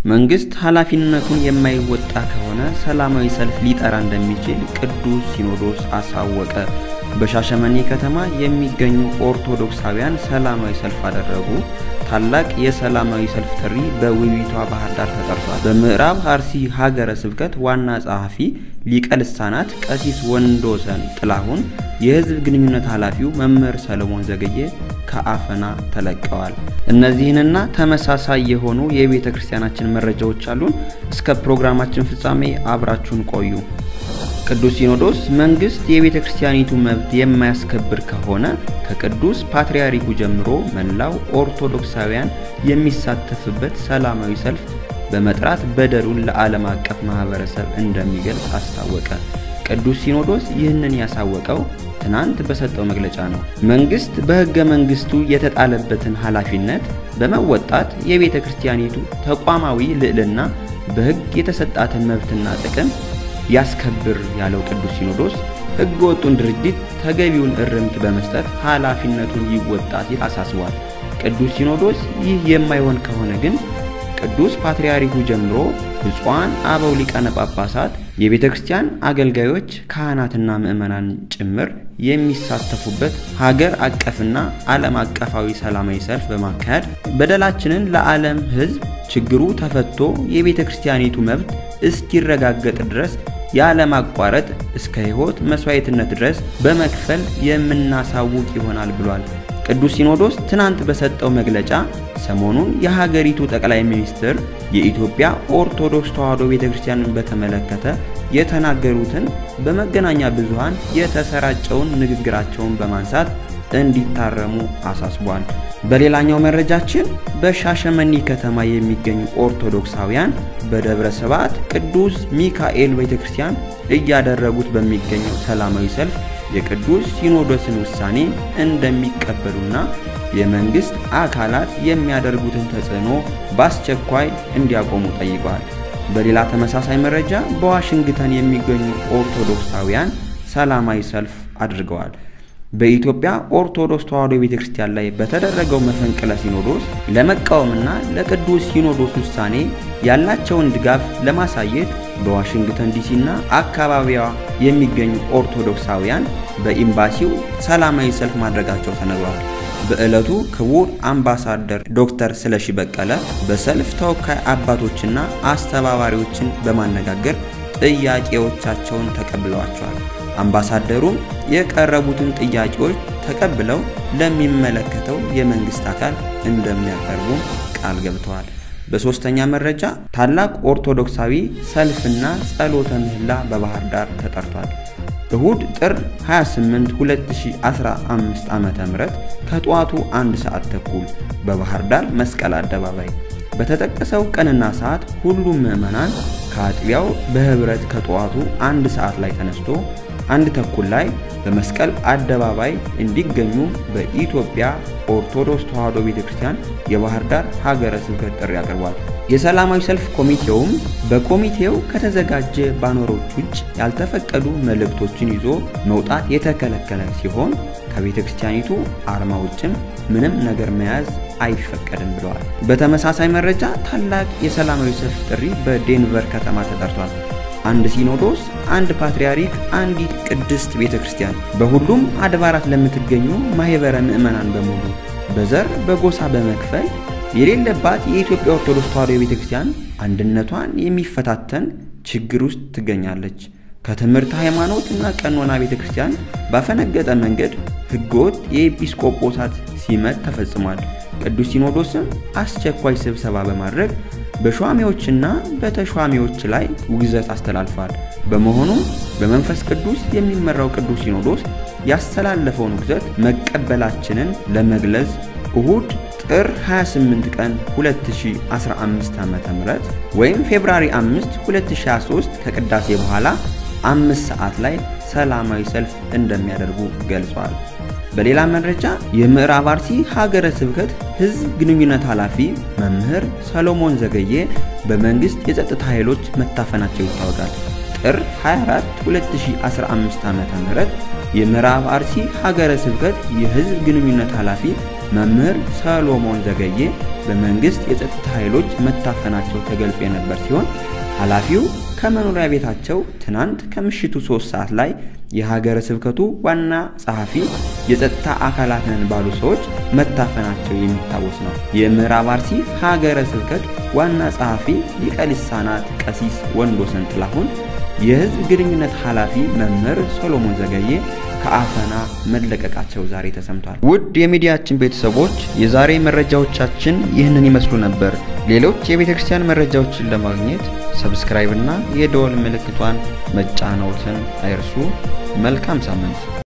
መንግስት ኃላፊነቱን የማይወጣ ከሆነ ሰላማዊ ሰልፍ ሊጠራ እንደሚችል ቅዱስ ሲኖዶስ አሳወቀ። በሻሸመኔ ከተማ የሚገኙ ኦርቶዶክሳውያን ሰላማዊ ሰልፍ አደረጉ። ታላቅ የሰላማዊ ሰልፍ ጥሪ በውቢቷ ባህር ዳር ተጠርቷል። በምዕራብ አርሲ ሀገረ ስብከት ዋና ጸሐፊ ሊቀ ልሳናት ቀሲስ ወንዶሰን ጥላሁን፣ የህዝብ ግንኙነት ኃላፊው መምህር ሰለሞን ዘገየ ከአፈና ተለቀዋል። እነዚህንና ተመሳሳይ የሆኑ የቤተ ክርስቲያናችን መረጃዎች አሉን። እስከ ፕሮግራማችን ፍጻሜ አብራችሁን ቆዩ። ቅዱስ ሲኖዶስ መንግስት የቤተ ክርስቲያኒቱ መብት የማያስከብር ከሆነ ከቅዱስ ፓትርያርኩ ጀምሮ መላው ኦርቶዶክሳውያን የሚሳተፍበት ሰላማዊ ሰልፍ በመጥራት በደሉን ለዓለም አቀፍ ማህበረሰብ እንደሚገልጽ አስታወቀ። ቅዱስ ሲኖዶስ ይህንን ያሳወቀው ትናንት በሰጠው መግለጫ ነው። መንግስት በሕገ መንግስቱ የተጣለበትን ኃላፊነት በመወጣት የቤተ ክርስቲያኒቱ ተቋማዊ ልዕልና በሕግ የተሰጣትን መብትና ጥቅም ያስከብር ያለው ቅዱስ ሲኖዶስ ሕገ ወጡን ድርጅት ተገቢውን እርምት በመስጠት ኃላፊነቱን ይወጣ ሲል አሳስቧል። ቅዱስ ሲኖዶስ ይህ የማይሆን ከሆነ ግን ቅዱስ ፓትርያርኩ ጀምሮ ብፁዓን አበው ሊቃነ ጳጳሳት፣ የቤተ ክርስቲያን አገልጋዮች፣ ካህናትና ምዕመናን ጭምር የሚሳተፉበት ሀገር አቀፍና ዓለም አቀፋዊ ሰላማዊ ሰልፍ በማካሄድ በደላችንን ለዓለም ሕዝብ ችግሩ ተፈቶ የቤተ ክርስቲያኒቱ መብት እስኪረጋገጥ ድረስ ያለማቋረጥ እስከ ሕይወት መስዋዕትነት ድረስ በመክፈል የምናሳውቅ ይሆናል ብሏል። ቅዱስ ሲኖዶስ ትናንት በሰጠው መግለጫ ሰሞኑን የሀገሪቱ ጠቅላይ ሚኒስትር የኢትዮጵያ ኦርቶዶክስ ተዋሕዶ ቤተ ክርስቲያንን በተመለከተ የተናገሩትን በመገናኛ ብዙሃን የተሰራጨውን ንግግራቸውን በማንሳት እንዲታረሙ አሳስቧል። በሌላኛው መረጃችን በሻሸመኔ ከተማ የሚገኙ ኦርቶዶክሳውያን በደብረ ስብዓት ቅዱስ ሚካኤል ቤተ ክርስቲያን እያደረጉት በሚገኘው ሰላማዊ ሰልፍ የቅዱስ ሲኖዶስን ውሳኔ እንደሚቀበሉና የመንግስት አካላት የሚያደርጉትን ተጽዕኖ በአስቸኳይ እንዲያቆሙ ጠይቀዋል። በሌላ ተመሳሳይ መረጃ በዋሽንግተን የሚገኙ ኦርቶዶክሳውያን ሰላማዊ ሰልፍ አድርገዋል። በኢትዮጵያ ኦርቶዶክስ ተዋሕዶ ቤተ ክርስቲያን ላይ በተደረገው መፈንቅለ ሲኖዶስ ለመቃወምና ለቅዱስ ሲኖዶስ ውሳኔ ያላቸውን ድጋፍ ለማሳየት በዋሽንግተን ዲሲና አካባቢዋ የሚገኙ ኦርቶዶክሳውያን በኤምባሲው ሰላማዊ ሰልፍ ማድረጋቸው ተነግሯል። በዕለቱ ክቡር አምባሳደር ዶክተር ስለሺ በቀለ በሰልፍ ተወካይ አባቶችና አስተባባሪዎችን በማነጋገር ጥያቄዎቻቸውን ተቀብለዋቸዋል። አምባሳደሩም የቀረቡትን ጥያቄዎች ተቀብለው ለሚመለከተው የመንግስት አካል እንደሚያቀርቡም ቃል ገብተዋል። በሶስተኛ መረጃ ታላቅ ኦርቶዶክሳዊ ሰልፍና ጸሎተ ምህላ በባህር ዳር ተጠርቷል። እሁድ ጥር 28 2015 ዓ.ም ከጠዋቱ አንድ ሰዓት ተኩል በባህር ዳር መስቀል አደባባይ በተጠቀሰው ቀንና ሰዓት ሁሉም ምዕመናን ከአጥቢያው በህብረት ከጠዋቱ አንድ ሰዓት ላይ ተነስቶ አንድ ተኩል ላይ በመስቀል አደባባይ እንዲገኙ በኢትዮጵያ ኦርቶዶክስ ተዋሕዶ ቤተክርስቲያን የባህር ዳር ሀገረ ስብከት ጥሪ አቅርቧል። የሰላማዊ ሰልፍ ኮሚቴውም በኮሚቴው ከተዘጋጀ ባነሮች ውጭ ያልተፈቀዱ መልእክቶችን ይዞ መውጣት የተከለከለ ሲሆን ከቤተ ክርስቲያኒቱ አርማ ውጭም ምንም ነገር መያዝ አይፈቀድም ብለዋል። በተመሳሳይ መረጃ ታላቅ የሰላማዊ ሰልፍ ጥሪ በዴንቨር ከተማ ተጠርቷል። አንድ ሲኖዶስ፣ አንድ ፓትርያርክ፣ አንዲት ቅድስት ቤተ ክርስቲያን በሁሉም አድባራት ለምትገኙ ማህበረ ምዕመናን በሙሉ በዘር በጎሳ በመክፈል የሌለባት የኢትዮጵያ ኦርቶዶክስ ተዋሕዶ ቤተ ክርስቲያን አንድነቷን የሚፈታተን ችግር ውስጥ ትገኛለች። ከትምህርት ሃይማኖት እና ቀኖና ቤተ ክርስቲያን ባፈነገጠ መንገድ ህገወጥ የኤጲስቆጶሳት ሲመት ተፈጽሟል። ቅዱስ ሲኖዶስም አስቸኳይ ስብሰባ በማድረግ በሿሚዎችና በተሿሚዎች ላይ ውግዘት አስተላልፏል። በመሆኑም በመንፈስ ቅዱስ የሚመራው ቅዱስ ሲኖዶስ ያስተላለፈውን ውግዘት መቀበላችንን ለመግለጽ እሁድ ጥር 28 ቀን 2015 ዓ.ም ወይም ፌብራሪ 5 2023 ከቅዳሴ በኋላ አምስት ሰዓት ላይ ሰላማዊ ሰልፍ እንደሚያደርጉ ገልጿል። በሌላ መረጃ የምዕራብ አርሲ ሀገረ ስብከት ህዝብ ግንኙነት ኃላፊ መምህር ሰሎሞን ዘገየ በመንግስት የጸጥታ ኃይሎች መታፈናቸው ይታወቃል። ጥር 24 2015 ዓ.ም የምዕራብ አርሲ ሀገረ ስብከት የህዝብ ግንኙነት ኃላፊ መምህር ሰሎሞን ዘገየ በመንግስት የጸጥታ ኃይሎች መታፈናቸው ተገልጾ የነበር ሲሆን ኃላፊው ከመኖሪያ ቤታቸው ትናንት ከምሽቱ ሶስት ሰዓት ላይ የሀገረ ስብከቱ ዋና ጸሐፊ የጸጥታ አካላት ነን ባሉ ሰዎች መታፈናቸው የሚታወስ ነው። የምዕራብ አርሲ ሀገረ ስብከት ዋና ጸሐፊ ሊቀ ሊሳናት ቀሲስ ወንዶሰን ጥላሁን፣ የህዝብ ግንኙነት ኃላፊ መምህር ሶሎሞን ዘገየ ከአፈና መለቀቃቸው ዛሬ ተሰምቷል። ውድ የሚዲያችን ቤተሰቦች የዛሬ መረጃዎቻችን ይህንን ይመስሉ ነበር። ሌሎች የቤተ ክርስቲያን መረጃዎችን ለማግኘት ሰብስክራይብ እና የደወል ምልክቷን መጫኖትን አይርሱ። መልካም ሳምንት